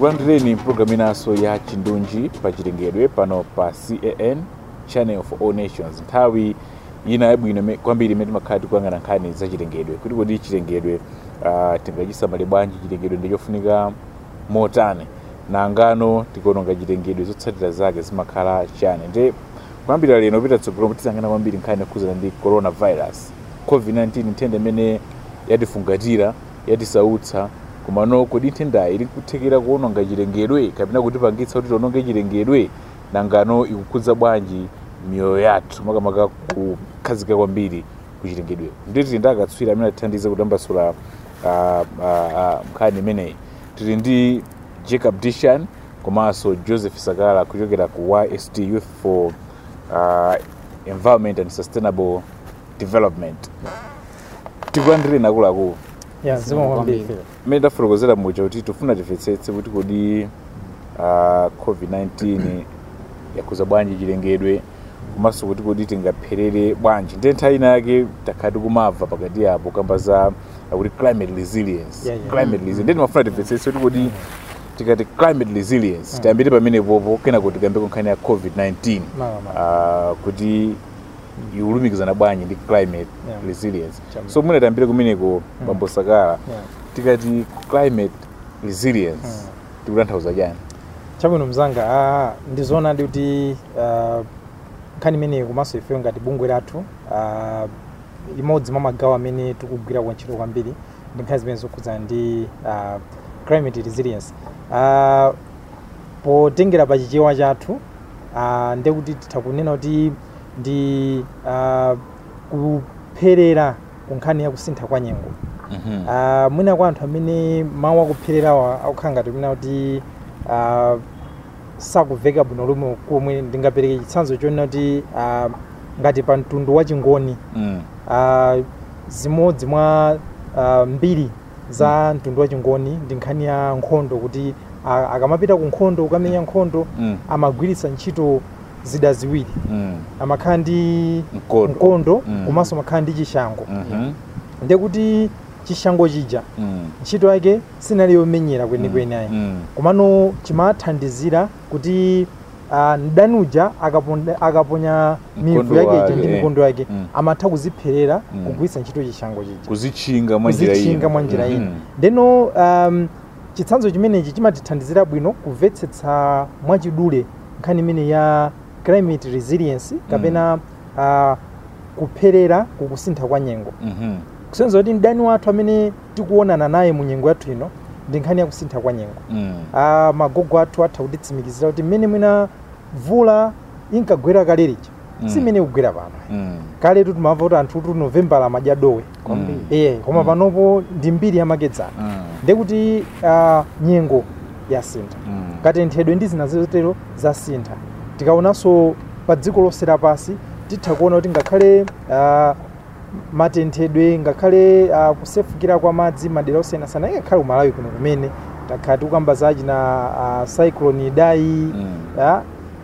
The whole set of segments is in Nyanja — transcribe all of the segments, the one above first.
tikulandireni mpulogalamu inanso ya chindunji pa chilengedwe pano pa can channel for all nations nthawi ina yabwino ime- kwambiri imene timakhala tikuyang'ana nkhani za chilengedwe kuti kodi chilengedwe uh, tingachisamale bwanji chilengedwe ndichofunika motani nangano tikuononga chilengedwe zotsatira zake zimakhala chani nde kuyambira lero pita tsogolo tizangana kwambiri nkhani yokhuzana ndi coronavirus covid-19 nthenda imene yatifungatira yatisautsa komano kodi nthendayi ili kuthekera kuononga chilengedwe kapena kutipangitsa kuti tiononge chilengedwe nangano ikukhudza bwanji miyoyo yathu makamaka kukhazika kwambiri ku chilengedwe ndi tili ndi akatswiri amene atithandize kutambasula uh, uh, uh, nkhani imeneyi tili ndi jacob dishan komanso joseph sakala kuchokera ku yst youth for uh, environment and sustainable development tikulandireni akuluakulu ya zikomo kwambiri mmene tafotokozera muja kuti tifuna timvetsetse kuti kodi uh, covid-19 yakhuza bwanji chilengedwe komanso kuti kodi tingapherere bwanji ndi nthawi ina yake takhala tikumava pakati apo kamba za uh, kuti climate resilience Yeah, yeah. climate resilience ndi timafuna timvetsetse kuti kodi tikati climate resilience tiyambire pamenepopo kenako tikambeko nkhani ya covid-19 Mama, uh, kuti ikulumikizana bwanji ndi climate Yeah. resilience Chama. so mwina tiyambire kumeneko bambo sakala yeah. tikati climate resilience tikutanthauza chani chabwino mzanga ah, ndizoona ndi kuti ah, nkhani imeneyi komanso ifeyo ngati bungwe lathu ah, limodzi mwa magawo amene tikugwira kwa ntchito kwambiri ndi nkhani zimene zokhudzana ndi ah, climate resilience Ah, potengera pa chichewa chathu ah, ndiye kuti titha kunena kuti ndi ah, kupherera ku nkhani ya kusintha kwa nyengo Mhm. Ah, mwina kwa anthu amene mawu akuphererawa akukhala ngati mwina kuti ah, sakuveka bwino lomwe komwe ndingapereke chitsanzo chonena kuti ah, ngati pa mtundu wa chingoni Mm. ah, zimodzi mwa ah, mbiri za mtundu wa chingoni ndi nkhani ya nkhondo kuti ah, akamapita ku nkhondo kukamenya nkhondo Mm. amagwiritsa ntchito zida ziwiri Mm. amakhala ndi Mkondo. mkondo Mm. komanso amakhala ndi chishango Mhm. ndiye kuti chishango chija Mm. ntchito yake sinali yomenyera kwenikweni ayi Mm. komano chimathandizira kuti uh, mdani uja akaponda- akaponya mivu Mkondo yake ija wake, ndi eh. mikondo yake Mm. amatha kuzipherera Mm. kugwiritsa ntchito chishango chija kuzitchinga mwa njira ina kuzitchinga mwa njira ina Mhm. ndeno um, chitsanzo chimenechi chimatithandizira bwino kumvetsetsa mwachidule nkhani imene ya climate resilience kapena uh, kupherera kukusintha kwa nyengo Mhm. kusenza kuti mdani wathu amene tikuonana naye mu nyengo yathu ino ndi nkhani ya kusintha kwa nyengo Mm. ah, magogo athu atha kutitsimikizira kuti mmene mwina mvula inkagwera kale lija Mm. si mmene ikugwera pano Mm. kaletu timamva kuti anthu kuti novembala amadya dowe Kwambiri. eh koma Mm. panopo ndi mbiri yamakedzana Mm. ndiye kuti ah, nyengo yasintha Mm. katenthedwe ndi zina zotero zasintha tikaonanso pa dziko lonse lapansi titha kuona kuti ngakhale ah, matenthedwe ngakhale ah, kusefukira kwa madzi madera osiyanasiyana ngakhale umalawi kuno kumene takhala tikukamba zachina ah, cyclone idai Mm. ah,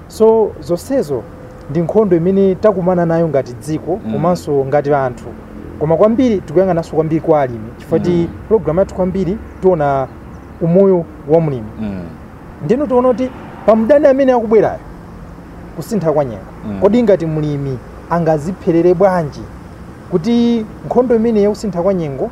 so zonsezo ndi nkhondo imene takumana nayo ngati dziko Mm. komanso ngati anthu koma kwambiri tikuyang'ananso kwambiri kwa alimi chifukwa ti Mm. programu yathu kwambiri tiona umoyo wa mlimi Mm. ndino tiona kuti pamdani amene akubwerayo kusintha kwa nyengo Mm. kodi ngati mlimi angazipherere bwanji kuti nkhondo imene yakusintha kwa nyengo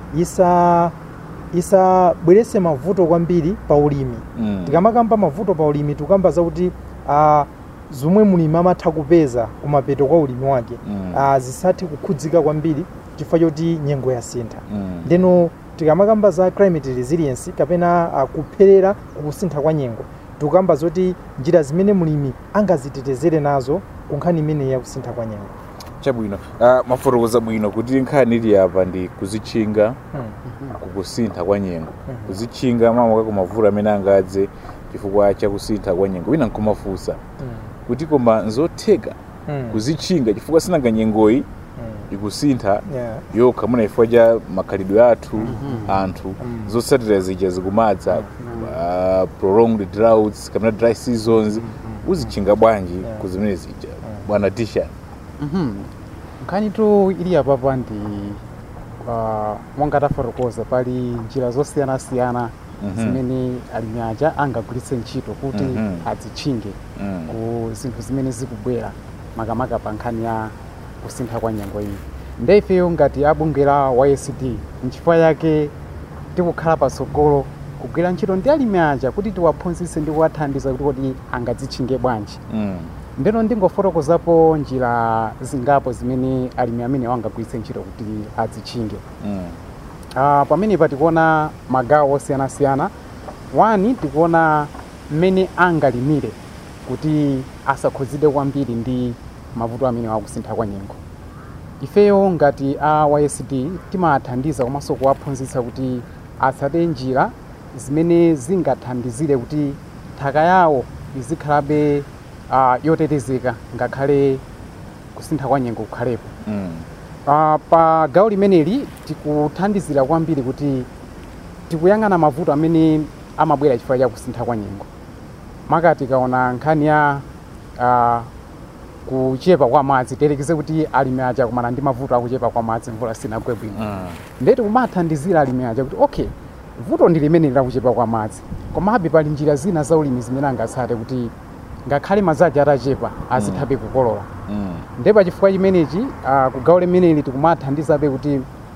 isa isabweretse mavuto kwambiri pa ulimi Mm. tikamakamba mavuto pa ulimi tikukamba zakuti ah, zomwe mlimi amatha kupeza kumapeto kwa ulimi wake Mm. ah, zisathe kukhudzika kwambiri chifukwa choti nyengo yasintha Mm. ndeno tikamakamba za climate resilience kapena uh, kupherera kukusintha kwa nyengo tikukamba zoti njira zimene mlimi angazitetezere nazo ku nkhani imene yakusintha kwa nyengo chabwino uh, mafotokoza bwino kuti nkhani ili apa ndi kuzitchinga mm. kukusintha kwa nyengo Mhm. kuzitchinga mamaka kumavuto amene angadze chifukwa chakusintha kwa nyengo wina nkumafunsa Mm. kuti koma nzotheka Mm. kuzitchinga chifukwa sinanga nyengoyi Mm. ikusintha Yeah. yokha muna chifukwa cha makhalidwe athu anthu Mm. zotsatira zija zikumadza uh, prolonged droughts kapena dry seasons uzitchinga bwanji Yeah. ku zimene zija bwana tisha Mhm. nkhani tu ili apapa ndi uh, monga tafotokoza pali njira zosiyanasiyana Mhm. zimene alimi aja angagwiritse ntchito kuti Mhm. azitchinge Mm. ku zinthu zimene zikubwera makamaka pa nkhani ya kusintha kwa nyengo iyi nde ifeyo ngati abunge la ysd nchifukwa yake tikukhala patsogolo kugwira ntchito ndi alimi aja kuti tiwaphunzitse ndi kuwathandiza kuti kodi angadzitchinge bwanji Mm. ndeno ndingofotokozapo njira zingapo zimene alimi amene angagwiritse ntchito kuti azitchinge Mm. uh, pamenepa tikuona magawo osiyanasiyana wani tikuona mmene angalimire kuti asakhuzidwe kwambiri ndi mavuto amene akusintha kwa nyengo ifeyo ngati a ysd timathandiza komanso kuwaphunzitsa kuti atsate njira zimene zingathandizire kuti nthaka yawo izikhalabe uh, yotetezeka ngakhale kusintha kwa nyengo kukhalepo Mm. Uh, pa gawo limeneli tikuthandizira kwambiri kuti tikuyang'ana mavuto amene amabwera chifukwa cha kusintha kwa nyengo maka tikaona nkhani ya uh, kuchepa kwa madzi tiyerekeze kuti alimi aja kumana ndi mavuto akuchepa kwa madzi mvula sinagwe bwino Mm. ndeti kumathandizira alimi aja kuti okay vuto ndi limene lakuchepa kwa madzi komabe pali njira zina za ulimi zimene angatsate kuti ngakhale madzi aja atachepa azithabe kukolola Mm. nde pachifukwa chimenechi uh, kugawo limeneli tikumathandizabe kuti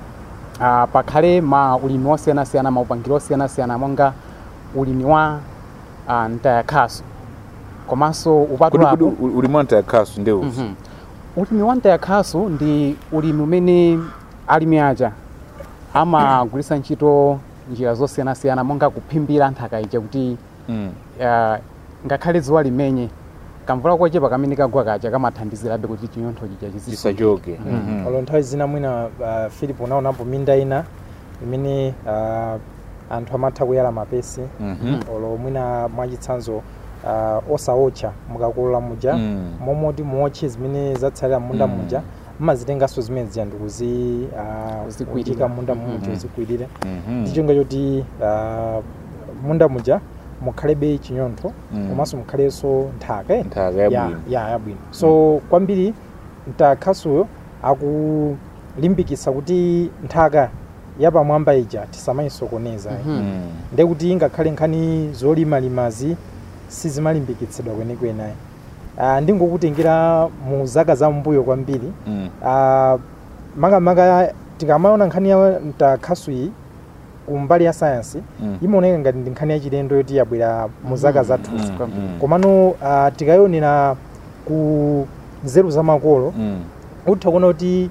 uh, pakhale ma ulimi osiyanasiyana maupangiro osiyanasiyana monga ulimi wa uh, mtayakhaso komanso Kodi upatulapo kodi ulimi wa mtayakhaso ndi uzi. Mhm. ulimi wa mtayakhaso ndi ulimi umene alimi aja amagwiritsa ntchito njira zosiyanasiyana monga kuphimbira nthaka ija kuti Mm. uh, ngakhale dzuwa limenye kamvula kochepa kamene kagwa kaja kamathandizirabe kuti chinyontho chija chizisunga Chisachoke. Mhm. olo nthawi zina mwina uh, philip unaonapo minda ina imene uh, anthu amatha kuyala mapesi Mhm. olo mwina mwachitsanzo uh, osawotcha mukakolola muja Mm. momoti muotche zimene zatsalira munda Mm. muja mmazitenganso zimene zija ndikuzi uh, Kuzikwirira. kutika munda muja Mhm. uzikwirire Mhm. ndichonga choti uh, munda muja mukhalebe chinyontho Mm. komanso mukhalenso nthaka eh? Nthaka ya, yabwino. ya yabwino so kwambiri mtakhasuyo akulimbikitsa kuti nthaka yapamwamba ija tisamayisokoneza Mhm. Mm. ndekuti ngakhale nkhani zolimalimazi sizimalimbikitsidwa kwenikweni ayi uh, ndingokutengera mu zaka za mbuyo kwambiri Mm. uh, makamaka tikamaona nkhani ya mtakhasuyi kumbali ya sayansi Mm. imaoneka ngati ndi nkhani yachilendo yoti yabwera mu zaka Mhm. zathuzi Mm. kwambiri. Mm. komano uh, tikayonera ku nzeru za makolo Mm. utha kuona kuti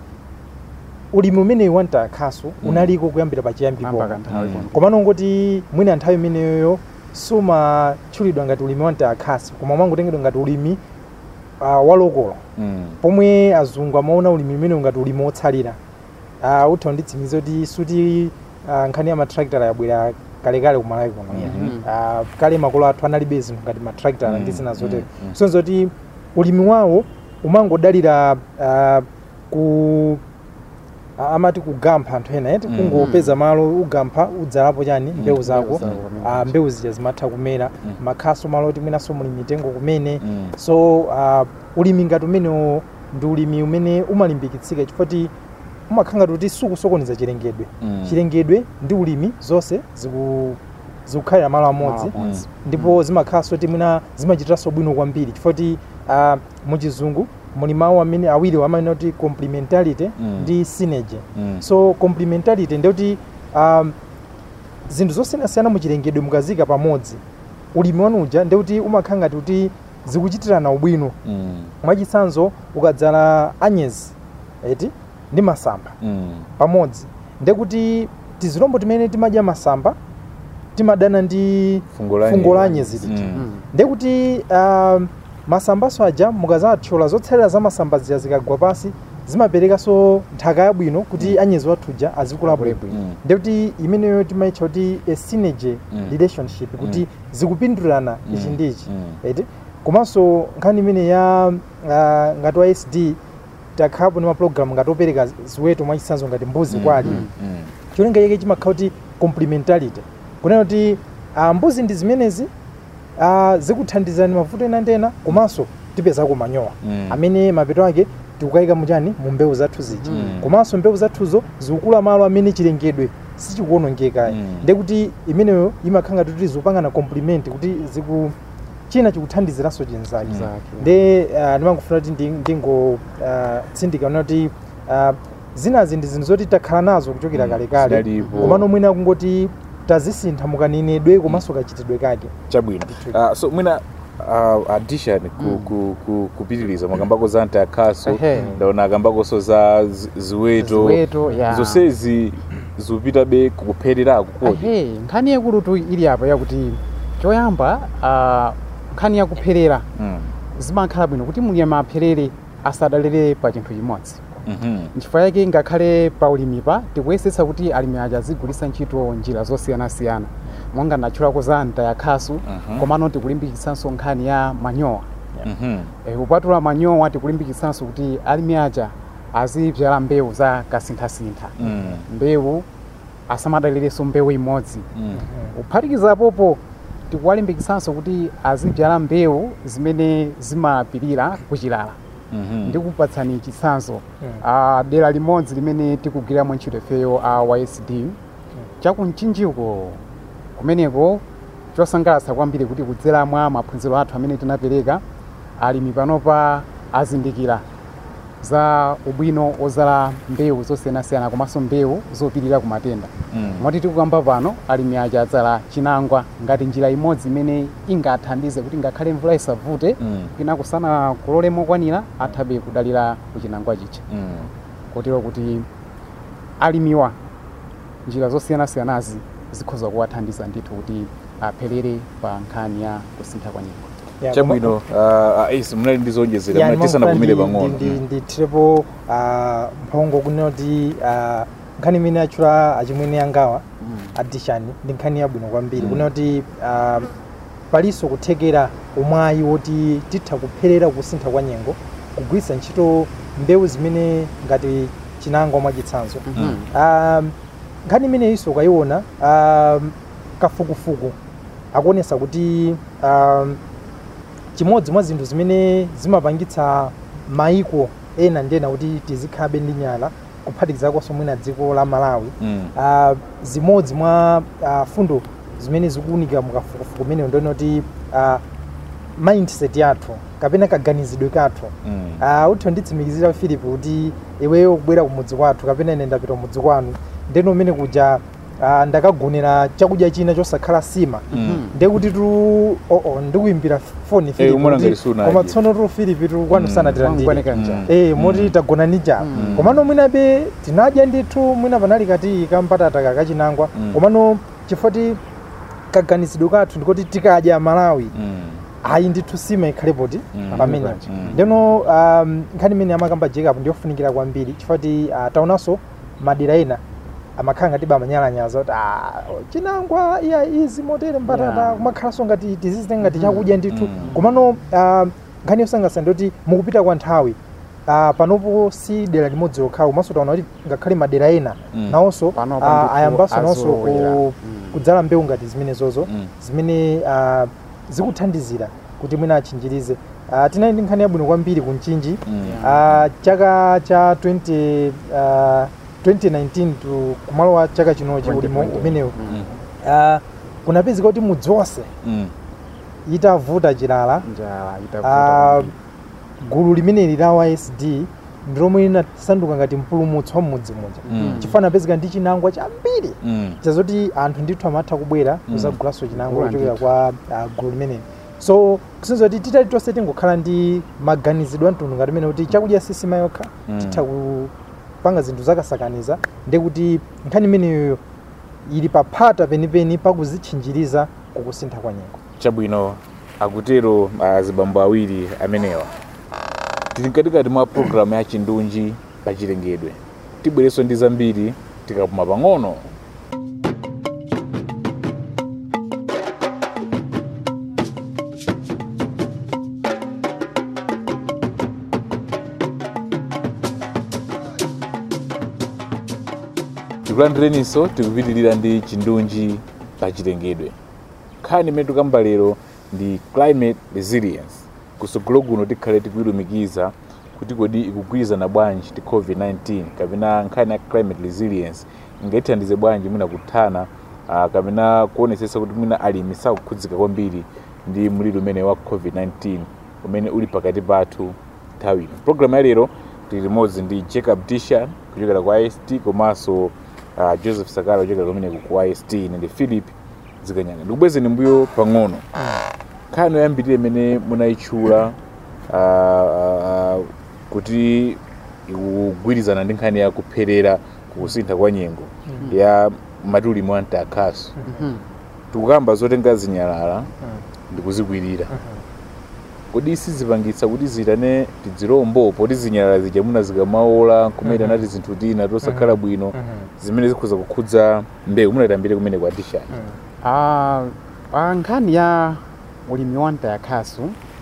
ulimi umeneyu wa mtakhasu Mm. unaliko kuyambira pachiyambipo mpaka nthawi Mm. kuno. komano ngoti mwina nthawi imeneyoyo sumatchulidwa ngati ulimi wa mtakhasu koma mwangotengedwa ngati ulimi uh, walokolo Mm. pomwe azungu amaona ulimi umenewu ngati ulimi wotsalira uh, utha kunditsimiza kuti suti uh, nkhani ya matractor yabwera kalekale kumalawi kuno Mhm. uh, kale makolo athu analibe zinthu ngati matractor Mm, ndi zina zotero mm, mm. sonzo kuti ulimi wawo umangodalira uh, ku a- amati kugampha anthu ena eti Mm. kungopeza malo ugampha udzalapo chani mbewu zako zako, uh, mbewu zija zimatha kumera Mm. makhaso malo oti mwinanso muli mitengo kumene Mm. so uh, ulimi ngati umenewo ndi ulimi umene umalimbikitsika chifukwa ti umakhala kuti sukusokoneza chilengedwe Mm. chilengedwe ndi ulimi zonse ziku zikukhalira malo amodzi Malo amodzi. ndipo zimakhalanso ti mwina zimachitanso bwino kwambiri chifukwa ti uh, muchizungu muli mawu amene awiri amene kuti complementarity Mm. ndi synergy Mm. so complementarity ndikuti um, zinthu zosiyanasiyana muchilengedwe mukazika pamodzi ulimi wanu uja ndikuti umakhala ngati kuti zikuchitirana ubwino Mm. mwachitsanzo ukadzala anyezi eti ndi masamba Mm. pamodzi ndekuti tizilombo timene timadya masamba timadana ndi Fungo la fungo la anyezi. anyezi lija Mm. Mm. ndekuti um, masambaso aja mukazathyola zotsalira za masamba zija zikagwa pasi zimaperekanso nthaka yabwino kuti anyezi wathuja azikula bwino Bwino. Mm. ndekuti imeneyo timayitcha kuti a synergy Mm. relationship kuti Mm. zikupindulana Mm. ichi ndi ichi Mm. eti komanso nkhani imene ya uh, ngati wa sd takhapo ndi mapulogalamu ngati opereka ziweto mwachitsanzo ngati mbuzi Mm. kwa alimi Mm. Mm. cholinga chake chimakhala kuti complementarity kunena kuti uh, mbuzi ndi zimenezi uh, zikuthandizani mavuto ena ndi ena komanso tipezako manyowa Mm. amene mapeto ake tikukayika muchani mu mbewu zathu zija Mm. komanso mbewu zathuzo zikukula malo amene chilengedwe sichikuonongeka Mm. nde kuti imeneyo imakhala kuti zikupangana compliment kuti ziku china chikuthandiziranso chinzake Mm. Exactly. nde uh, ndimangofuna kuti ndi- ndingo uh, tsindika ona kuti uh, zinazi ndi zinthu zoti takhala nazo kuchokera Mm, kalekale zinalipo. komano mwina kungoti tazisintha mukanenedwe komanso kachitidwe kake chabwino Ndithu. uh, so mwina uh, addition ku, Mm. ku, ku, kupitiriza mwakambako za ntayakhaso Ehe. ndaona akambakonso za zi- ziweto Ziweto, ya. zonsezi zikupitabe kukuphererako kodi ahe nkhani yakulutu ili apa yakuti choyamba ah, nkhani yakupherera Mm. zimakhala bwino kuti mulimi apherere asadalire pa chinthu chimodzi Mhm. nchifukwa yake ngakhale pa ulimipa tikuyesetsa kuti alimi aja azigwiritsa ntchito njira zosiyanasiyana monga ndatchulako za ntayakhasu Mhm. komano tikulimbikitsanso nkhani ya manyowa Mhm. Eh, kupatula manyowa tikulimbikitsanso kuti alimi aja azibyala mbewu za kasinthasintha Mm. mbewu asamadalirenso mbewu imodzi Mm. kuphatikizapopo tikuwalimbikitsanso kuti azibyala mbewu zimene zimapirira kuchilala Mhm. ndikupatsani chitsanzo Mm. a dera limodzi limene tikugwiramo ntchito ifeyo a ysd chakumchinjiko kumeneko chosangalatsa kwambiri kuti kudzera mwa maphunziro athu amene tinapereka alimi panopa azindikira za ubwino ozala mbewu zosiyanasiyana komanso mbewu zopirira ku matenda Mm. moti tikukamba pano alimi aja adzala chinangwa ngati njira imodzi imene ingathandize kuti ngakhale mvula isavute Mm. kwina kusana kulole mokwanira athabe kudalira kuchinangwa chicha Mm. kotero kuti alimiwa njira zosiyanasiyanazi zikhoza kuwathandiza ndithu kuti apherere pa nkhani ya kusintha kwa nyengo Ya, chabwino uh, aisi munali ndi zonjezera Ya, mnati sanapumire ndimafuna pang'ono ndi- ndi- ndithirepo ah, mphongo kunena kuti ah, nkhani imene atchula achimwene yangawa addition ndi nkhani yabwino kwambiri Mm. kunena kuti ah, palinso kuthekera umwayi woti titha kupherera kusintha kwa nyengo kugwiritsa ntchito mbewu zimene ngati chinangwa mwachitsanzo Mm. um, nkhani imeneyinso ukayiona um, kafukufuku akuonesa kuti um, chimodzi mwa zinthu zimene zimapangitsa maiko ena ndena kuti tizikhabe ndi nyala kuphatikizakonso mwina dziko la malawi Mm. uh, zimodzi mwa uh, fundo zimene zikuunika mukafukufuku meneyo ndone kuti uh, mindset yathu kapena kaganizidwe kathu Mm. uh, utho nditsimikizira filipi kuti iweyo kubwera kumudzi kwathu kapena ine ndapita kumudzi kwanu ndeno umene kuja uh, ndakagonera chakudya china chosakhala sima Mm. ndekuti tu oo ndikuimbira foni Filipi umona kuti, ngati sunaje. koma tsono tu filipi tu kwanu Mm. sanatilandire Wangwaneka njala. Mm. Eh, moti tagona ndi njala Mm. komano mwinabe tinadya ndithu mwina panali kati kampatata kakachinangwa Mm. komano chifoti kaganizidwe kathu ndikoti tikadya malawi Mm. ayi ndithu sima ikhalepo ti Mm. pamene Mm. ndeno um, nkhani imene amakamba jacob ndiyofunikira kwambiri chifoti uh, taonanso madera ena amakhala ngati bamanyalanyaza kuti ah, chinangwa iya izi motere mbatata Yeah. kumakhalanso ngati tizizite ngati chakudya ndithu Mm. komano uh, nkhani yosangalatsa ndiyoti mukupita kwa nthawi uh, panopo si dera limodzi lokhawo komanso taona kuti ngakhale madera ena Mm. nawonso Panopo uh, ndithu ayambanso nawonso azolowera. ku, Mm. kudzala mbewu ngati zimenezozo Mm. zimene uh, zikuthandizira kuti mwina achinjirize uh, tinali ndi nkhani yabwino kwambiri ku mchinji Mm. uh, chaka cha 20, uh, 2019 to kumalo wa chaka chinochi ulimo 2020. umenewu Mm. uh, kunapezeka kuti mudzi wonse Mm. itavuta chilala njala uh, itavuta gulu limeneli la ysd ndilomwe linasanduka ngati mpulumutsi wa mmudzi muja Mm. chifukwa napezeka ndi chinangwa chambiri Mm. chazoti anthu ndithu amatha kubwera Mm. kuzagulaso chinangwa Gula kuchokera ndithu. kwa uh, gulu limeneli so kusinza kuti titali tonse tingokhala ndi maganizidwe amtundu ngati mene kuti chakudya sisima yokha Mm. titha kupanga zinthu zakasakaniza ndi kuti nkhani imeneyoyo ili paphata penipeni pakuzitchinjiriza kukusintha kwa nyengo chabwino akutero azibambo awiri amenewa tili mkatikati mwa programu ya chindunji pachilengedwe tibwerenso ndi zambiri tikapuma pang'ono tikulandireninso tikupitirira ndi chindunji pachilengedwe nkhani imene tikamba lero ndi climate resilience kusogolo kuno tikhale tikuyilumikiza kuti kodi ikugwirizana bwanji ndi covid-19 kapena nkhani ya climate resilience ingatithandize bwanji mwina kuthana uh, kapena kuonesesa kuti mwina alimi sakukhudzika kwambiri ndi mliri umene wa covid-19 umene uli pakati pathu nthawi ino programu ya lero tili limodzi ndi jacob tishan kuchokera ku ist komanso uh, joseph sakala kuchokera kumeneko ku ist ine ndi philip zikanyanga ndikubwezeni mbuyo pang'ono nkhani yoyambirira imene munayitchula uh, uh, kuti ikugwirizana ndi nkhani ya kupherera kukusintha kwa nyengo ya matulimi wa mtakhaso Mhm. tikukamba zotenga zinyalala ndikuzikwirira kodi sizipangitsa kuti zitane tizilombo poti zinyalala zija muna zikamaola kumene anati zinthu tina tosakhala bwino zimene zikhoza kukhudza mbewu munatambire kumene kwa tishani Ah, pa nkhani ya ulimi wa mtakhaso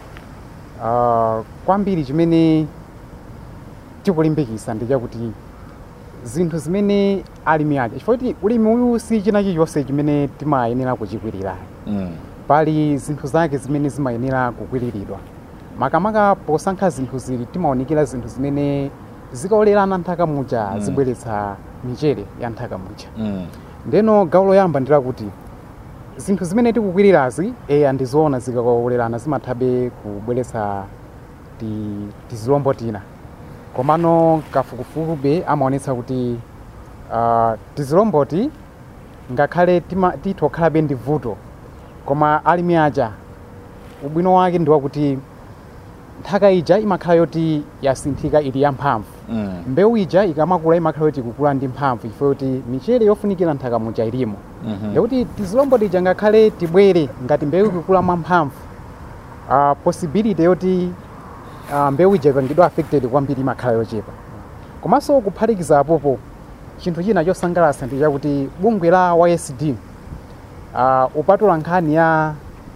ah, kwambiri chimene tikulimbikisa ndi chakuti zinthu zimene alimi aja chifukwa kuti ulimi uyu si china chilichonse chimene timayenera kuchikwirira mm. pali zinthu zake zimene zimayenera kukwiriridwa makamaka posankha zinthu zili timaonekera zinthu zimene zikaolerana nthaka muja Mm. zibweretsa michere ya nthaka muja Mm. ndeno gawo loyamba ndilakuti zinthu zimene tikukwirirazi eya ndizoona zikaolerana zimathabe kubweretsa ti- tizilombo tina komano kafukufukube amaonetsa kuti uh, tizilomboti ngakhale tima- titokhalabe ndi vuto koma alimi aja ubwino wake ndi wakuti nthaka ija imakhala yoti yasinthika ili yamphamvu Mm. mbewu ija ikamakula imakhala yoti ikukula ndi mphamvu ifo yoti michere yofunikira nthaka muja ilimo Mhm. ndikuti tizilombo tija ngakhale tibwere ngati mbewu ikukula mwamphamvu uh, possibility yoti uh, mbewu ija ikangidwa affected kwambiri imakhala yochepa komanso kuphatikiza apopo chinthu china chosangalatsa ndi chakuti bungwe la ysd uh, upatula nkhani ya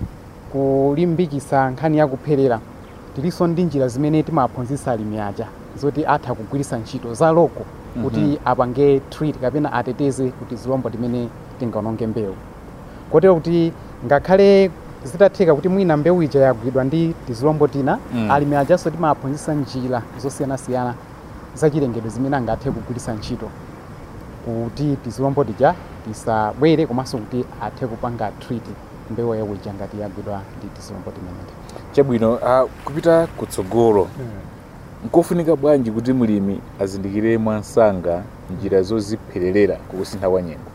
kulimbikisa nkhani ya kupherera tilinso ndi njira zimene timaphunzitsa alimi aja zoti atha kugwiritsa ntchito za loko kuti Mhm. apange treat kapena ateteze kuti zilombo timene tingaononge mbewu kotero kuti ngakhale zitatheka kuti mwina mbewu ija yagwidwa ndi tizilombo tina Mm. alimi ajanso timaphunzitsa njira zosiyanasiyana zachilengedwe zimene angathe kugwiritsa ntchito kuti tizilombo tija tisabwere komanso kuti athe kupanga treat mbewu yawo ija ngati yagwidwa ndi tizilombo timeneti chabwino uh, kupita kutsogolo nkofunika bwanji kuti mlimi azindikire mwansanga njira zoziphererera kukusintha kwa nyengo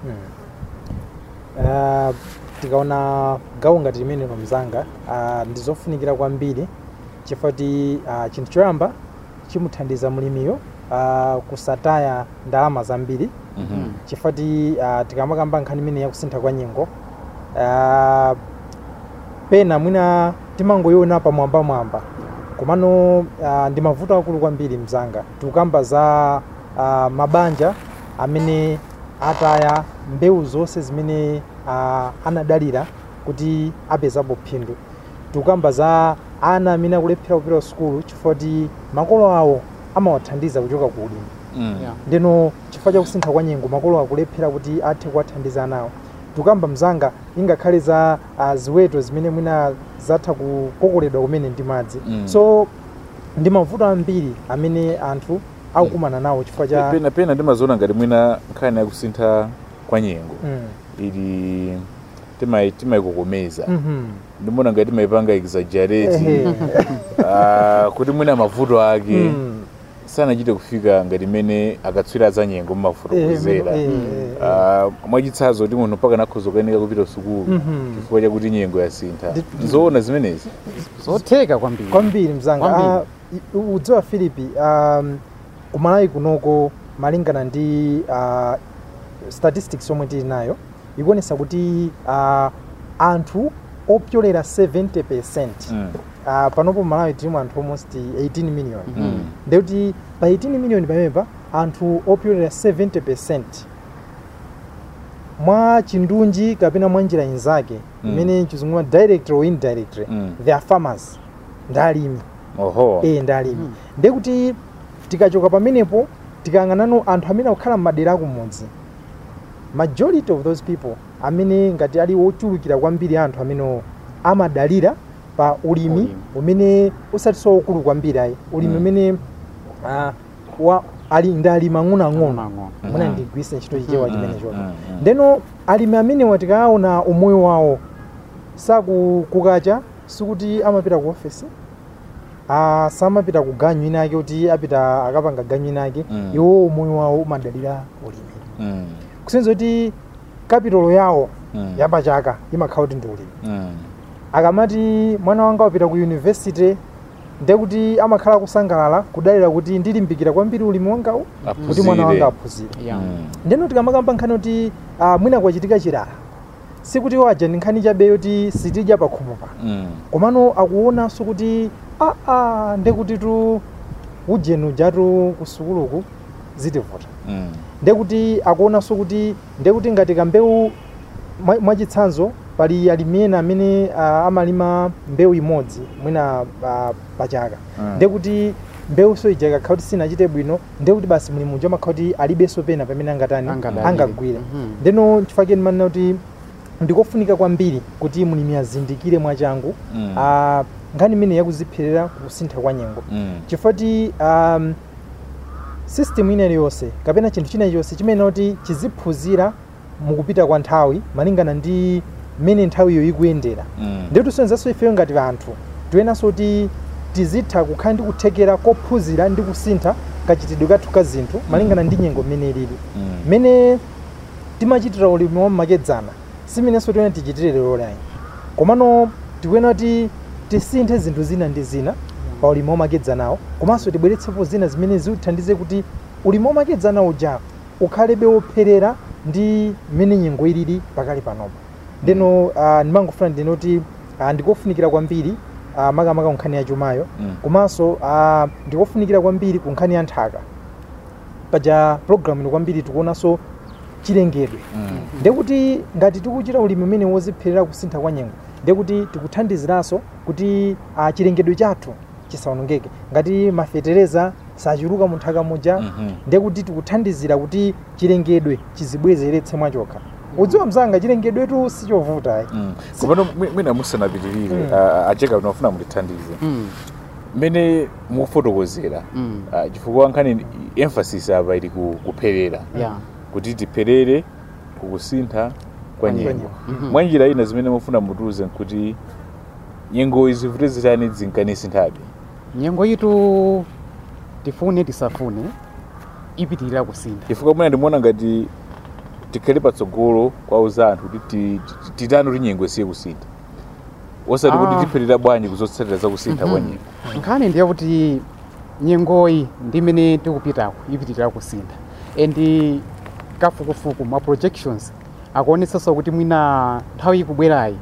Ah, tikaona gawo ngati limenelo mzanga ah, ndizofunikira kwambiri chifukwa kuti ah, chinthu choyamba chimuthandiza mlimiyo ah, kusataya ndalama zambiri Mhm. chifukwa kuti ah, tikamakamba nkhani imene yakusintha kwa nyengo ah, pena mwina timangoyiona pamwambamwamba komano ah, ndi mavuto akulu kwambiri mzanga tikukamba za ah, mabanja amene ataya mbewu zonse zimene ah, anadalira kuti apezapo phindu tikukamba za ana amene akulephera kupita ku sukulu chifukwa kuti makolo awo amawathandiza kuchoka ku ulimi Mm. Yeah. ndeno chifukwa chakusintha kwa nyengo makolo akulephera kuti athe kuwathandiza nawo tikukamba mzanga ingakhale za uh, ziweto zimene mwina zatha kukokoledwa kumene ndi madzi Mm. so ndi mavuto ambiri amene anthu akukumana nawo chifukwa cha pena pena ndimaziona ngati mwina nkhani yakusintha kwa nyengo Mm. ili timayi- timayikokomeza Mhm. ndimona ngati timayipanga exaggerate Ehe. uh, kuti mwina mavuto ake Mm. sanachite kufika ngati imene akatswiri za nyengo mmafotokozera Eh, eh, uh, mwachitsanzo kuti munthu mpaka nakhoza kukanika kupita sukulu Mhm. chifukwa chakuti nyengo yasintha Ndi- zoona zimenezi zotheka kwambiri kwambiri mzanga Kwambiri. Ah, i- udziwa philipi um, kumalawi kunoko malingana ndi uh, statistics yomwe tili nayo ikuonesa kuti uh, anthu opyolera 70 percent mm. uh, panopo malawi tilimo anthu almost 18 million Mm. ndekuti pa 18 million pamenepa anthu opyolera 70 percent mwa chindunji kapena mwa njira inzake Mm. imene chizunguma directly or indirectly Mm. they are farmers ndi alimi oho eh ndi alimi Mm. ndekuti tikachoka pamenepo tikayang'anano anthu amene akukhala m'madera akumudzi majority of those people amene ngati ali ochulukira kwambiri anthu amene amadalira pa ulimi Ulimi. umene usatiso ukulu kwambiri ayi ulimi Mm. umene ah, wa ali ndi alimi ang'onoang'ono Ang'onoang'ono. mwina Mhm. ndigwise ntchito chichewa Mhm. chimene choto Mm, mm. ndeno alimi amenewa tikaona umoyo wawo sakukacha sikuti amapita ku ofesi ah, samapita ku ganyu inake kuti apita akapanga ganyu inake Mm. iwo umoyo wawo umadalira ulimi Mm, kusenza kuti kapitolo yawo mm, yapachaka imakhala kuti ndi ulimi mm, akamati mwana wanga wapita ku yunivesity ndekuti amakhala kusangalala kudalira kuti ndilimbikira kwambiri ulimi wangawu kuti mwana wanga aphunzire. aphunzire Yeah. Mm, ndeno tikamakamba nkhani kuti ah, mwina kwachitika chilala sikuti waja ndi nkhani chabe yoti sitidya pakhomo pa mm, komano akuonanso kuti aa ndekuti tu ujenu jatu ku sukuluku zitivuta mm, ndekuti akuonanso kuti ndekuti ngati kambewu mwa- mwachitsanzo pali alimi ena amene ah, amalima mbewu imodzi mwina ah, pachaka Mm. ndekuti mbewuso ija ikakhala kuti sinachite bwino ndekuti basi mlimi uja amakhala kuti alibenso pena pamene angatani Angadalire. angagwire Mhm. ndeno chifukwa ndimanena kuti ndikofunika kwambiri kuti mlimi azindikire mwachangu Mm. ah, nkhani imene yakuzipherera kusintha kwa nyengo mm, chifukwa ti um, system ina iliyonse kapena chinthu china chonse chimene kuti chiziphunzira mukupita kwa nthawi malingana ndi mmene nthawiyo ikuyendera mm, ndiye tusenzanso ifeyo ngati anthu tiyenanso kuti tizitha kukhala ndi kuthekera kophunzira ndi kusintha kachitidwe kathu ka zinthu malingana ndi nyengo mmene ilili mm, mmene timachitira ulimi wamakedzana simenenso tione tichitire lero layi komano tikuyenera kuti tisinthe zinthu zina ndi zina pa ulimi wamakedzanawo komanso tibweretsepo zina zimene zithandize kuti ulimi wamakedzana uja ukhalebe wopherera ndi mmene nyengo ilili pakali panopo ndeno uh, ndimangofuna ndine kuti uh, ndikofunikira kwambiri uh, makamaka ku nkhani ya chumayo Mm. komanso uh, ndikofunikira kwambiri ku nkhani ya nthaka paja programu ino kwambiri tikuonanso chilengedwe mm, ndekuti ngati tikuchita ulimi umene wozipherera kusintha kwa nyengo ndekuti tikuthandiziranso kuti uh, chilengedwe chathu chisaonongeke ngati mafetereza sachuluka mu nthaka muja mhm. ndekuti tikuthandizira kuti chilengedwe chizibwezeretse mwachokha udziwa mzanga chilengedwetu sichovuta Mm. komano mwi- mwina musanapitirire Mm. ah, acheka unafuna mutithandize Mm. mmene mukufotokozera Mm. ah, chifukwa nkhani emphasis apa ili ku- kupherera Yeah. kuti tipherere kukusintha kwa nyengo nyengo. Mhm. mwa njira ina zimene mufuna mutiuze nkuti nyengo izi zivute zitani zinkanisinthabe nyengo yitu tifune tisafune ipitirira kusintha chifukwa mwina ndimuona ngati tikhale patsogolo kwauza anthu kuti ti- ti- titani kuti nyengo isiye kusintha osati kuti Ah. tipherera bwanji kuzotsatira za kusintha kwa Mhm. nyengo nkhani ndiye kuti nyengoyi ndi imene tikupitako ipitirira kusintha and kafukufuku ma projections akuonetsanso kuti mwina nthawi ikubwerayi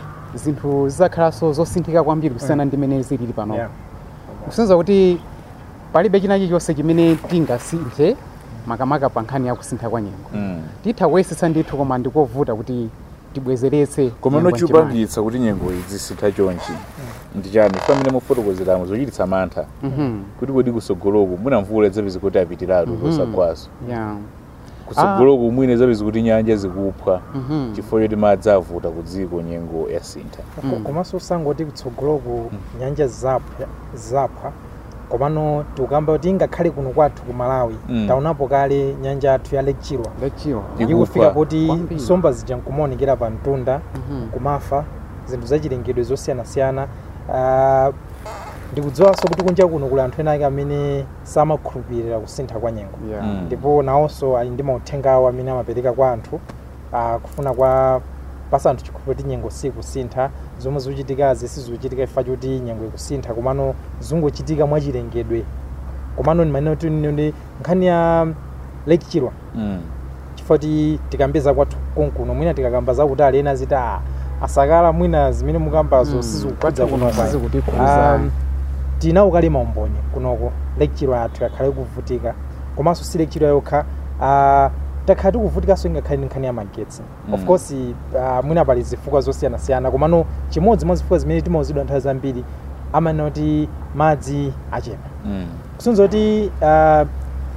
zinthu zidzakhalanso zosinthika kwambiri kusiyana ndi imene zilili panopo Yeah. kusenza kuti palibe china chilichonse chimene tingasinthe makamaka pa nkhani ya kusintha kwa nyengo Mm. titha kuyesetsa ndithu koma ndikovuta kuti tibwezeretse koma nyengo mchimake. nochipangitsa kuti nyengo zisintha chonchi ndi chani chifukwa mmene mufotokozeramo zochititsa mantha Mhm. kuti kodi kusogoloku mwina mvula zapezi kuti apitiratu Mhm. losakwaso Yeah. kusogoloku mwina zapezi kuti nyanja zikupha Mhm. chifukwa choti madzi avuta ku dziko nyengo yasintha Ko- Mm. komanso usangoti kutsogoloku nyanja zapha zapha komano tikukamba kuti ngakhale kuno kwathu ku malawi Mm. taonapo kale nyanja yathu ya lake chilwa Lechiwa. Ikufa. ikufika poti Kwambiri. nsomba zija nkumaonekera pa mtunda Mhm. kumafa zinthu zachilengedwe zosiyanasiyana Ah, ndikudziwanso kuti kunja kuno kuli anthu ena ake amene samakhulupirira kusintha kwa nyengo Yeah. Mm. ndipo nawonso ali ndi mauthenga awo amene amapereka kwa anthu ah, kufuna kwa pasa anthu chikhulupiriro kuti nyengo sikusintha zomwe zikuchitikazi sizikuchitika chifukwa choti nyengo ikusintha komano zingochitika mwachilengedwe komano ndimanena kuti ndi nkhani ya lake chilwa Mm. chifukwa kuti tikambeza kwathu konkuno mwina tikakamba zakuti ali ena ziti "Ah, asakala mwina zimene mukambazo Mm, sizikukhudza kwathu kuno kuno kwayi." sizikutikhudza. Um, tinawo kale maumboni kunoko lake chilwa yathu yakhale kuvutika komanso si lake chilwa yokha uh, takhala tikuvutikanso ingakhale ndi nkhani ya magetsi of Mm. course uh, mwina pali zifukwa zosiyanasiyana komano chimodzi mwa zifukwa zimene timauzidwa nthawi zambiri amanena kuti madzi achepa Mm. kusunza kuti uh,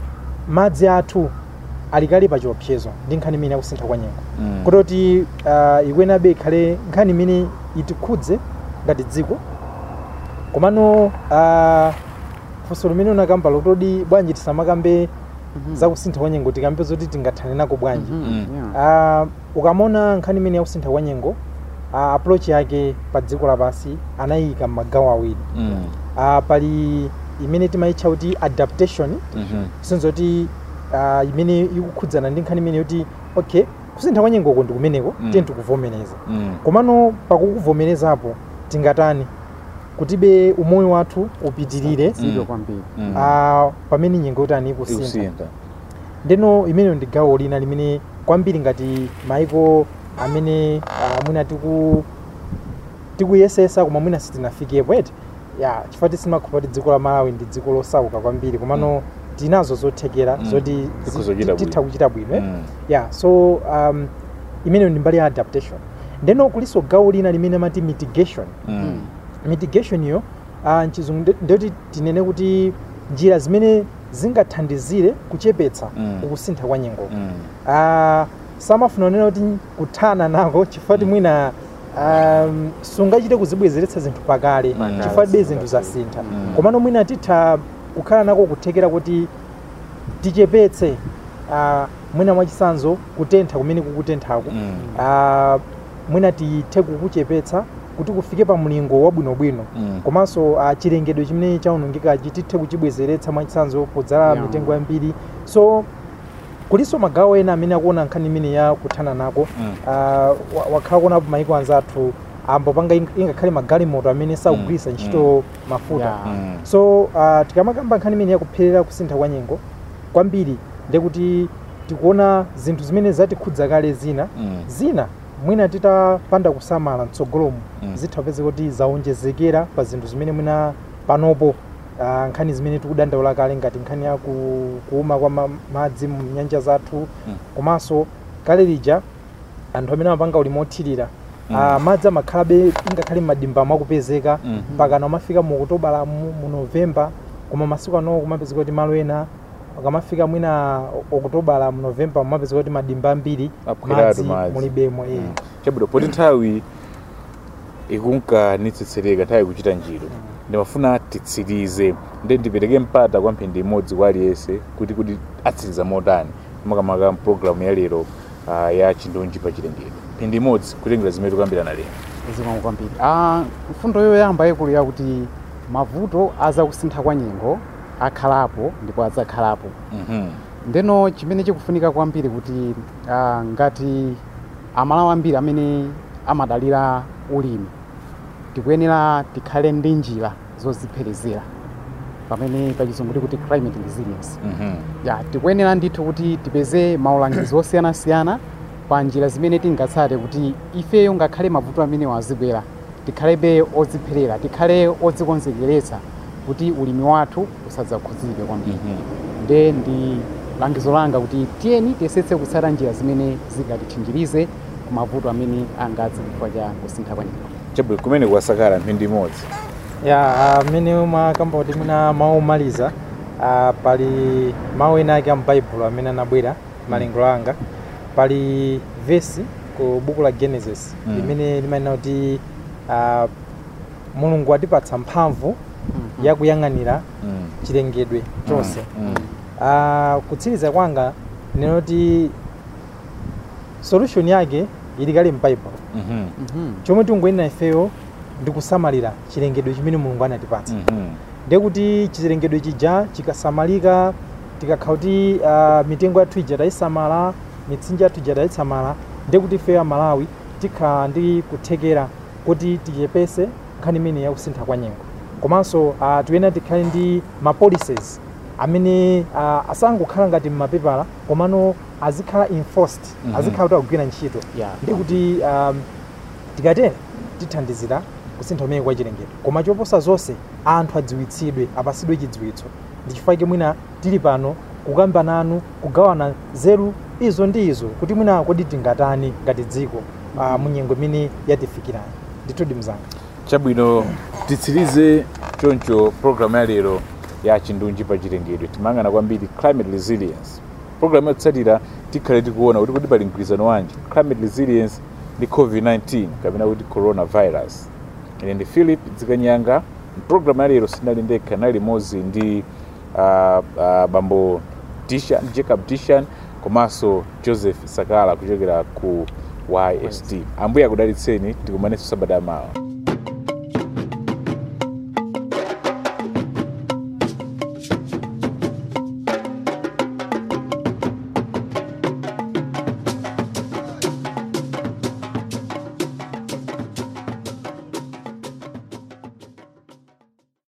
madzi athu alikali pa chiopsezo ndi nkhani imene yakusintha kwa nyengo Mm. kutoti uh, ikwenabe ikhale nkhani imene itikhudze ngati dziko komano uh, funso limene unakamba lotodi bwanji tisamakambe Mhm. za kusintha kwa nyengo tikambe zoti tingathane nako bwanji Mhm, Mm. yeah. uh, ukamona nkhani imene ya kusintha kwa nyengo uh, approach yake pa dziko lapansi anayika m'magawo awiri Mm. uh, pali imene timayitcha kuti adaptation Mhm. sinzo kuti uh, imene ikukhudzana ndi nkhani imene yoti okay kusintha kwa nyengoko ndi kumeneko Mm. tiye tikuvomereza Mm. komano pakukuvomerezapo tingatani kutibe umoyo wathu upitirire Zidwe Mm. kwambiri Mm. uh, pamene nyengo yotani ikusintha ikusintha ndeno imene ndi gawo lina limene kwambiri ngati maiko amene uh, mwina tiku tikuyesesa koma mwina sitinafikepo eti ya chifukwa tisimakhulupirira kuti dziko la malawi ndi dziko losauka kwambiri komano tinazo zothekera Mm. zoti Tikuzochita zi- titha bwino. kuchita bwino eh? Mm. yeah so um, imene ndi mbali ya adaptation ndeno kuliso gawo lina limene amati mitigation Mm. mitigation iyo uh, mchizungu nde- ndoti tinene kuti njira zimene zingathandizire kuchepetsa Mm. ukusintha kwa nyengo Mm. uh, samafuna kunena kuti kuthana nako chifukwa kuti mwina um, sungachite kuzibwezeretsa zinthu pakale Pakale. chifukwa tibe zinthu zasintha Mm. komano mwina titha kukhala nako kuthekera kuti tichepetse uh, mwina mwachisanzo kutentha kumene kukutenthako Mm. uh, mwina tithe kukuchepetsa kuti kufike pa mlingo wabwinobwino Mm. komanso uh, chilengedwe chimene chaonongekachi tithe kuchibwezeretsa mwachitsanzo podzala Yeah. mitengo yambiri so kuliso magawo ena amene akuona nkhani imene ya kuthana nako Mm. uh, wa- wakhala kuonapo maiko anzathu ambo panga ing- ingakhale magalimoto amene sakugwiritsa Mm. ntchito mafuta Yeah. Mm. so uh, tikamakamba nkhani imene yakupherera kusintha kwa nyengo kwambiri ndekuti tikuona zinthu zimene zatikhudza kale zina Mm. zina mwina titapanda kusamala mtsogolomo Mm. zitha kupezeka kuti zaonjezekera pa zinthu zimene mwina panopo uh, nkhani zimene tikudandaula kale ngati nkhani ya ku- kuuma kwa ma- madzi mu nyanja zathu Mm. komanso kale lija anthu amene amapanga ulimi othirira Mm. uh, madzi amakhalabe ingakhale m'madimba mwakupezeka Mm. mpaka amafika mu okutobala mu, mu novemba koma masiku ano kumapezeka kuti malo ena akamafika mwina okutobala mu novemba mumapezeka kuti madimba ambiri Aphwiratu madzi. mulibemo eh. Mm. chabwino poti nthawi ikunkanitsitsereka nthawi ikuchita njiro ndimafuna titsirize nde ndipereke mpata kwa mphindi imodzi kwa aliyense kuti kuti atsiriza motani makamaka mpulogalamu ya lero uh, ya chindunji pa chilengedwe mphindi imodzi kutengera zimene tikuyambirana lero zikomo kwambiri ah, mfundo yoyamba ikulu yakuti mavuto azakusintha kwa nyengo akhalapo ndipo adzakhalapo Mhm. ndeno chimene chikufunika kwambiri kuti ah, ngati amalawi ambiri amene amadalira ulimi tikuyenera tikhale ndi njira zozipherezera pamene pachizungu tikuti climate resilience Mhm. ya tikuyenera ndithu kuti tipeze maulangizo osiyanasiyana pa njira zimene tingatsate kuti ifeyo ngakhale mavuto amene wazibwera tikhalebe odzipherera tikhale odzikonzekeretsa kuti ulimi wathu usadzakhudzidwe kwambiri Mhm. nde ndi langizo langa kuti tiyeni tiyesetse kutsata njira zimene zingatitchinjirize ku mavuto amene angadze chifukwa cha kusintha kwa nyengo chabwino kumene kuwasakala mphindi imodzi ya amene umakamba kuti mwina mawu omaliza ah, pali mawu ena ake amubaibulo amene anabwera malingaliro anga pali vesi ku buku la genesis Mm. limene limanena kuti ah, mulungu atipatsa mphamvu yakuyang'anira Mm. chilengedwe chonse Mm. Ah, kutsiriza kwanga ndinoti solution yake ili kale m'baibulo Mhm. Mhm. chomwe tingoyenera ifeyo ndi kusamalira chilengedwe chimene mulungu anatipatsa Mhm. ndekuti chilengedwe chija chikasamalika tikakhala kuti uh, mitengo yathu ija tayisamala mitsinje yathu ija tayisamala ndekuti ifeyo amalawi tikhala ndi kuthekera kuti tichepese nkhani imene yakusintha kwa nyengo komanso uh, tikuyenera tikhale ndi ma policies amene uh, asangokhala ngati mmapepala komano azikhala enforced Mhm. azikhala kuti akugwira ntchito Yeah. ndikuti um, tikatera tithandizira kusintha kumene kwa chilengedwe koma choposa zonse anthu adziwitsidwe apasidwe chidziwitso ndi chifukwa chake mwina tili pano kukamba nanu kugawana zeru izo ndi izo kuti mwina kodi tingatani ngati dziko uh, munyengo imene yatifikirani ndithudi mzanga chabwino titsirize choncho programu ya lero ya chindunji pa chilengedwe timayang'ana kwambiri climate resilience programu yotsatira tikhale tikuona kuti kuti pali mgwirizano wanji climate resilience ndi covid-19 kapena kuti coronavirus ine ndi philip dzikanyanga mpulogalamu ya lero sinali ndekha nali limodzi ndi uh, uh, bambo tishan jacob tishan komanso joseph sakala kuchokera ku yst ambuye akudalitseni tikumanenso sabata mawa